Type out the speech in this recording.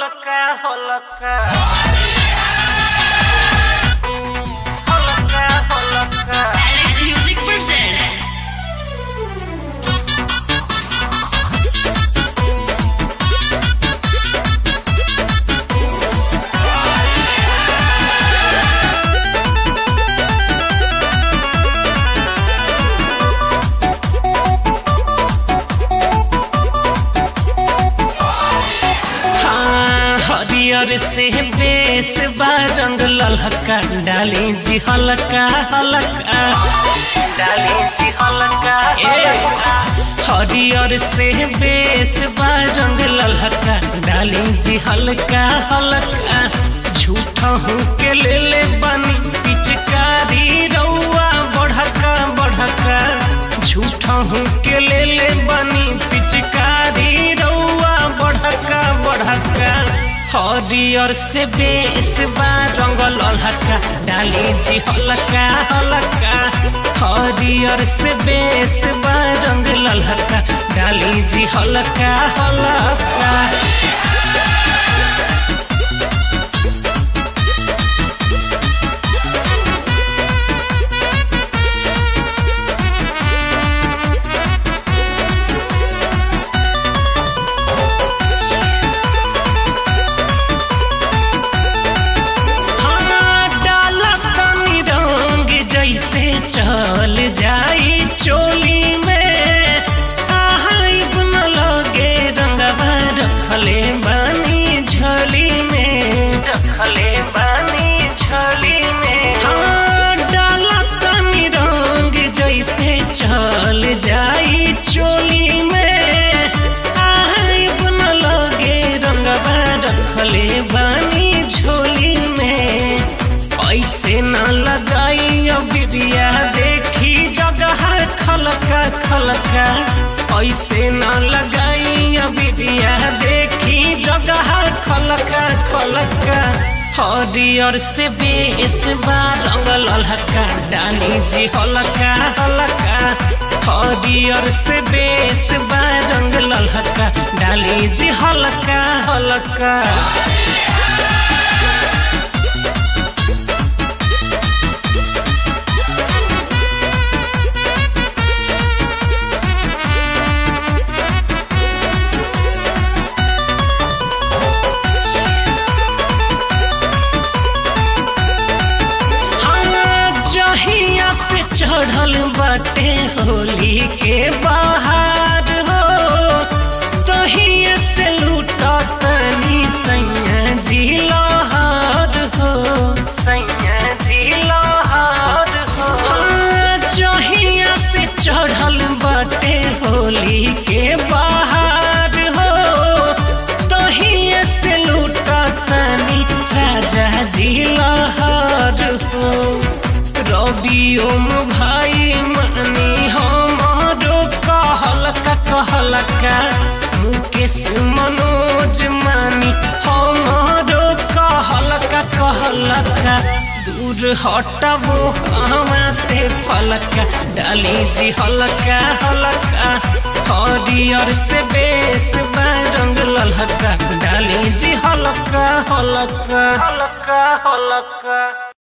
हलका हलका हलका हलका Alex Music presents हाँ हरियर से बेस बा रंग ललका डाली जी हलका हलका डाली जी हलका हलका हरियर से बेस बा रंग ललका डाली जी हलका हलका झूठा हूँ के ले ले बनी पिचकारी रउआ बढ़का बढ़का झूठा हूँ के ले ले बनी पिचकारी रउआ बढ़का बढ़का हरियर से बेस बा रंग ललका डाली जी हलका हलका हरियर से बेस बा रंग ललका डाली जी हलका हलका हाँ, डाला तनी रंग जैसे चल जाई चोली में आहाई गुन लगे रंगवा रखले बानी झोली में रखले बानी झोली में हाँ डाला तनी रंग जैसे चल जाई चोली में आहाई गुन लगे रंगवा रखले बानी झोली में ऐसे न लगाई बिरिया देखी जगह खलका खलका ऐसे न लगाई बिरिया देखी जगह खलका खलका हरियर से बेस बा रंग ललका डाली जी हलका हलका हरियर से बेस बा रंग ललका डाली जी हलका हलका हाँ, जहिया से चढ़ल बाटे होली के बाहर हो तहिए से लूटा तनी सैया जी लहर हो सैया जी लहर हो हाँ, जहिया से चढ़ल बाटे होली के बाहर हो तहिए से लूटा तनी राजा जी लहर हो रबियोम भाई मनी हमारो कहलका कहलका मुकेश मनोज मानी हमारो कहलका कहलका दूर हटबो हमा से फलका डाली जी हलका हलका हरियर से बेस बा रंग ललका डाली जी हलका हलका हलका हलका